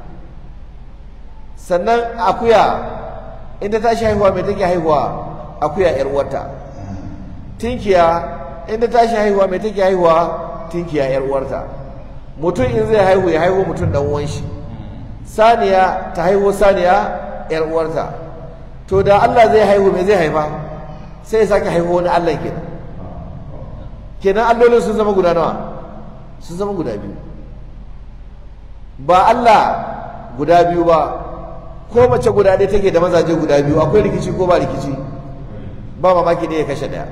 sannan akuya in ta tashi haihuwa me take haihuwa akuya yar uwarta tinkiya in ta tashi haihuwa me take haihuwa tinkiya yar uwarta mutum in zai haihu ya haihu mutum dan uwan shi saniya ta haihu saniya yar uwarta to da Allah zai haihu me zai haifa sai ya sake haihu wani Allah kenan kenan allolin sun zama guda nawa sun zama guda biyu ba Allah guda biyu ba ko mace guda ɗaya take da mazaje guda biyu akwai rikici ko ba rikici ba mamaki ne ya kashe ɗaya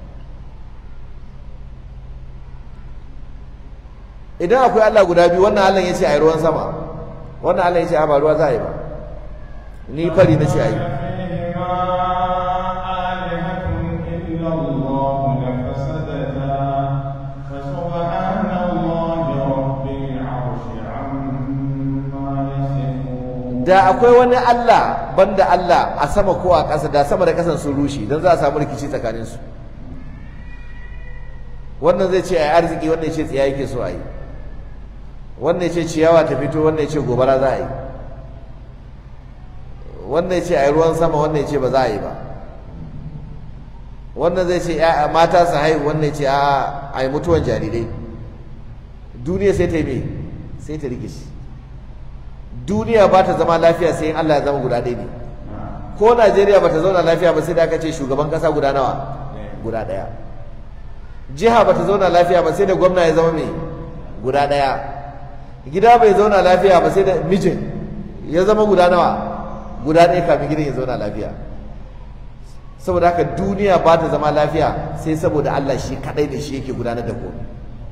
idan akwai Allah guda biyu wannan Allah ya ce a yi ruwan sama wannan Allah ya ce a ba ruwa za a yi ba ni fari na ce a yi فيهما آلهة إلا الله لفسدتا فسبحان الله رب العرش عما يصفون da akwai wani Allah banda Allah a sama ko a ƙasa da sama da ƙasan sun rushe don za a samu rikici tsakaninsu wannan zai ce a yi arziki wannan ya ce tsiya yake so a yi wannan ya ce ciyawa ta fito wannan ya ce gobara za a yi wannan ya ce a yi ruwan sama wannan ya ce ba za a yi ba wannan zai ce mata su haihu wannan ya ce a yi mutuwan jarirai duniya sai ta yi me sai ta rikici duniya ba ta zama lafiya sai in Allah ya zama guda ɗaya ne ko Najeriya ba ta zauna lafiya ba sai da aka ce shugaban ƙasa guda nawa guda ɗaya jiha ba ta zauna lafiya ba sai da gwamna ya zama mai guda ɗaya gida bai zauna lafiya ba sai da mijin ya zama guda nawa guda ɗaya kafin gidan ya zauna lafiya saboda haka duniya ba ta zama lafiya sai saboda Allah shi kaɗai da shi yake gudanar da komai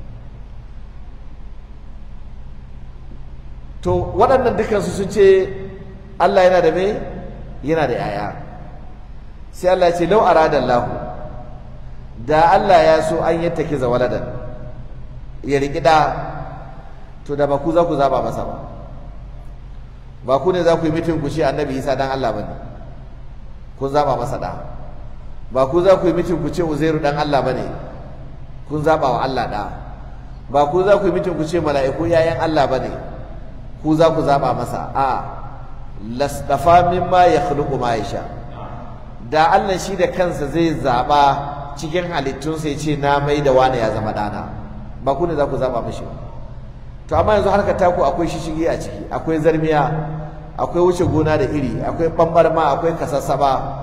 to waɗannan dukansu sun ce Allah yana da me yana da yaya sai Allah ce lau arada Allah da Allah ya so an yi take za waladan ya riƙi da to da ba ku za ku zaba masa ba ba ku ne za ku yi mitin ku ce annabi Isa dan Allah bane kun zaba masa da ba ku za ku yi mitin ku ce Uzairu dan Allah bane kun zaba wa Allah da ba ku za ku yi mitin ku ce mala'iku yayan Allah bane ku za ku zaba masa a lasdafa mimma ya khluqu ma yasha da Allah shi da kansa zai zaba cikin halittunsa ya ce na mai da wani ya zama dana ba ku ne za ku zaba mishi to amma yanzu harkar taku akwai shishigi a ciki akwai zarmiya akwai wuce gona da iri akwai bambarma akwai kasassaba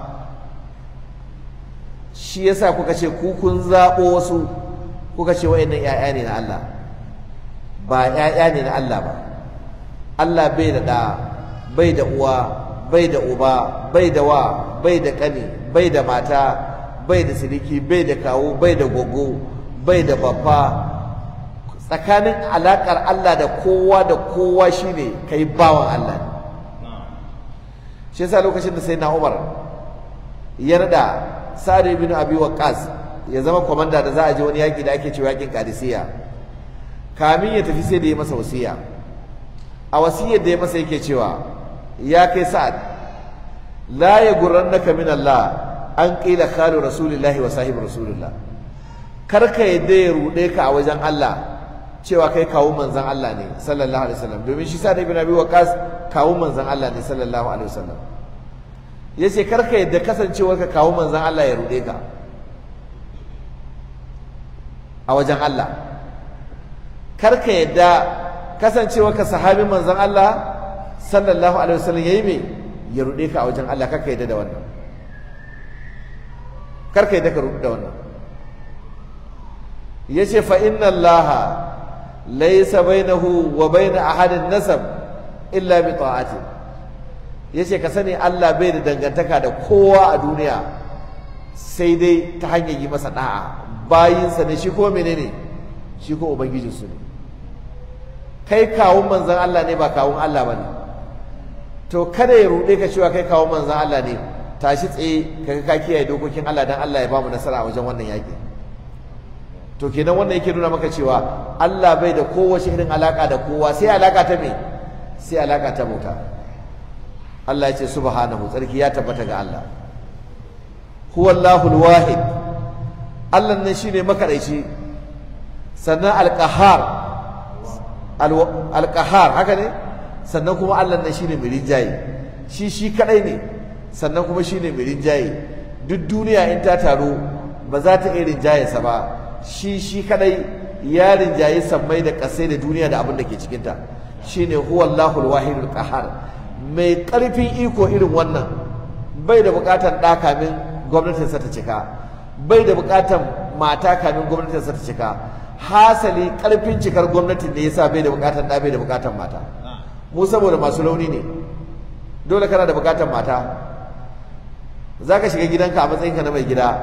shi yasa kuka ce ku kun zabo wasu kuka ce wayannan ƴaƴa ne na Allah ba ƴaƴa ne na Allah ba Allah bai da ɗa bai da uwa bai da uba bai da wa bai da ƙani bai da mata bai da siriki bai da kawo bai da gogo bai da babba tsakanin alaƙar Allah da kowa da kowa shine kai bawan Allah shi yasa lokacin da sai na Umar ya nada Sa'ad ibn Abi Waqqas ya zama komanda da za a je wani yaki da ake cewa yakin Qadisiyya kamin ya tafi sai da ya masa wasiya a wasiyar da ya masa yake cewa ya kai sa'ad la ya gurrannaka min Allah an qila khalu rasulillahi wa sahibi rasulillah kar ka yadda ya rude ka a wajen Allah cewa kai kawo manzon Allah ne sallallahu alaihi wasallam domin shi sa'ad ibn abi waqas kawo manzon Allah ne sallallahu alaihi wasallam yace kar ka yadda kasancewar ka kawo manzon Allah ya rude ka a wajen Allah kar ka yadda kasancewa ka sahabin manzon Allah sallallahu alaihi wasallam yayi me ya rude ka a wajen Allah kar ka yadda da wannan kar ka yadda ka rude da wannan yace fa inna Allah laysa bainahu wa bain ahadin nasab illa bi ta'ati yace ka sani Allah bai da dangantaka da kowa a duniya sai dai ta hanyar yi masa da'a bayinsa ne shi ko menene shi ko ubangijinsu ne kai kawun manzan Allah ne ba kawun Allah ba ne to kada ya ruɗe ka cewa kai kawun manzan Allah ne tashi tsaye kaga ka kiyaye dokokin Allah dan Allah ya bamu nasara a wajen wannan yaƙi to kenan wannan yake nuna maka cewa Allah bai da kowace irin alaka da kowa sai alaka ta me sai alaka ta bauta Allah ya ce subhanahu tsarki ya tabbata ga Allah huwallahu alwahid Allah ne shine makadaici sannan alqahar alƙahar haka ne sannan kuma Allah nan shine mai rinjaye shi shi kadai ne sannan kuma shine mai rinjaye duk duniya in ta taro ba za ta iya rinjaye sa ba shi shi kadai ya rinjaye sammai da kasai da duniya da abin da ke cikinta shine huwallahu alwahidul qahar mai karfin iko irin wannan bai da bukatar ɗa kamin gwamnatinsa ta cika bai da bukatar mata kamin gwamnatinsa ta cika hasali karfin cikar gwamnatin ne yasa bai da bukatar da bai da bukatar mata mu saboda masu launi ne dole kana da bukatar mata zaka shiga gidanka a matsayinka na mai gida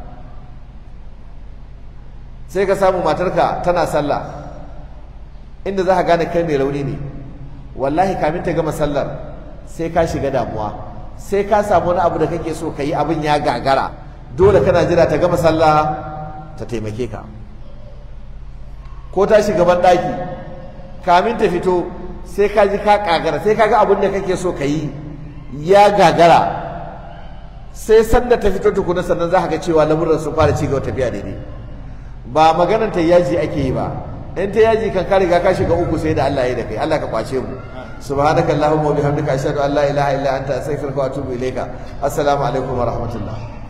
sai ka samu matarka tana sallah inda za ka gane kai mai launi ne wallahi kamin ta gama sallar sai ka shiga damuwa sai ka samu wani abu da kake so ka yi abin ya gagara dole kana jira ta gama sallah ta taimake ka ko ta shiga ban ɗaki kamin ta fito sai ka ji ka kagara sai ka ga abin da kake so ka yi ya gagara sai sanda ta fito tukuna sannan za ka ga cewa lamuran sun fara ci gaba tafiya daidai ba maganar ta yaji ake yi ba in ta yaji kan ka riga ka shiga uku sai da Allah ya da kai Allah ka kwace mu subhanaka allahumma wa bihamdika ashhadu an la ilaha illa anta astaghfiruka wa atubu ilayka assalamu alaikum wa rahmatullah